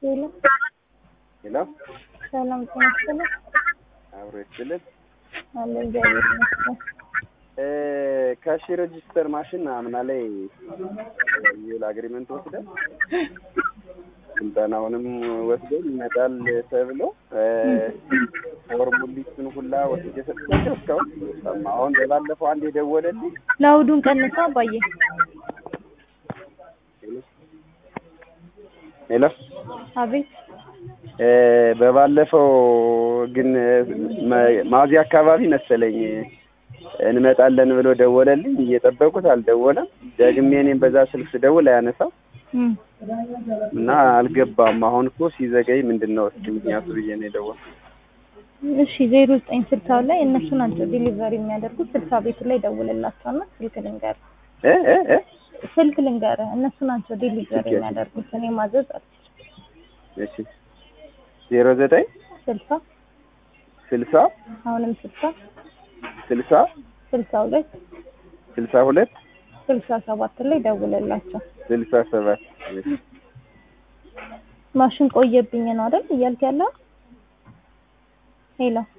ሄሎ ሄሎ ሰላም ጤና ይስጥልኝ። አብሮ ይስጥልን። አለ እግዚአብሔር ይመስገን። ካሽ ሬጂስተር ማሽን አምና ላይ የውል አግሪመንት ወስደን ስልጠናውንም ወስደን ይመጣል ተብሎ ፎርሙሊቱን ሁላ ወስጄ ሰጥቻቸው እስካሁን ሰማ። አሁን በባለፈው አንድ የደወለልኝ ለአውዱን ቀንሳ አባዬ። ሄሎ አቤት በባለፈው ግን ማዚያ አካባቢ መሰለኝ እንመጣለን ብሎ ደወለልኝ። እየጠበቁት አልደወለም። ደግሜ እኔም በዛ ስልክ ስደውል አያነሳም እም፣ እና አልገባም። አሁን እኮ ሲዘገይ ምንድን ነው እስኪ ምክንያቱ ብዬ ነው የደወልኩት። እሺ ዜሮ ዘጠኝ ስልሳው ላይ እነሱ ናቸው ዲሊቨሪ የሚያደርጉት። ስልሳ ቤቱ ላይ ደውልላቸውና ስልክ ልንገርህ እ እ እ ስልክ ልንገርህ እነሱ ናቸው ዲሊቨሪ ኦኬ። የሚያደርጉት። እኔ ማዘዝ አልችልም። እሺ ዜሮ ዘጠኝ ስልሳ ስልሳ አሁንም ስልሳ ስልሳ ስልሳ ሁለት ስልሳ ሁለት ስልሳ ሰባት ላይ ደውልላቸው። ስልሳ ሰባት ማሽን ቆየብኝ ነው አይደል እያልክ ያለው? ሄሎ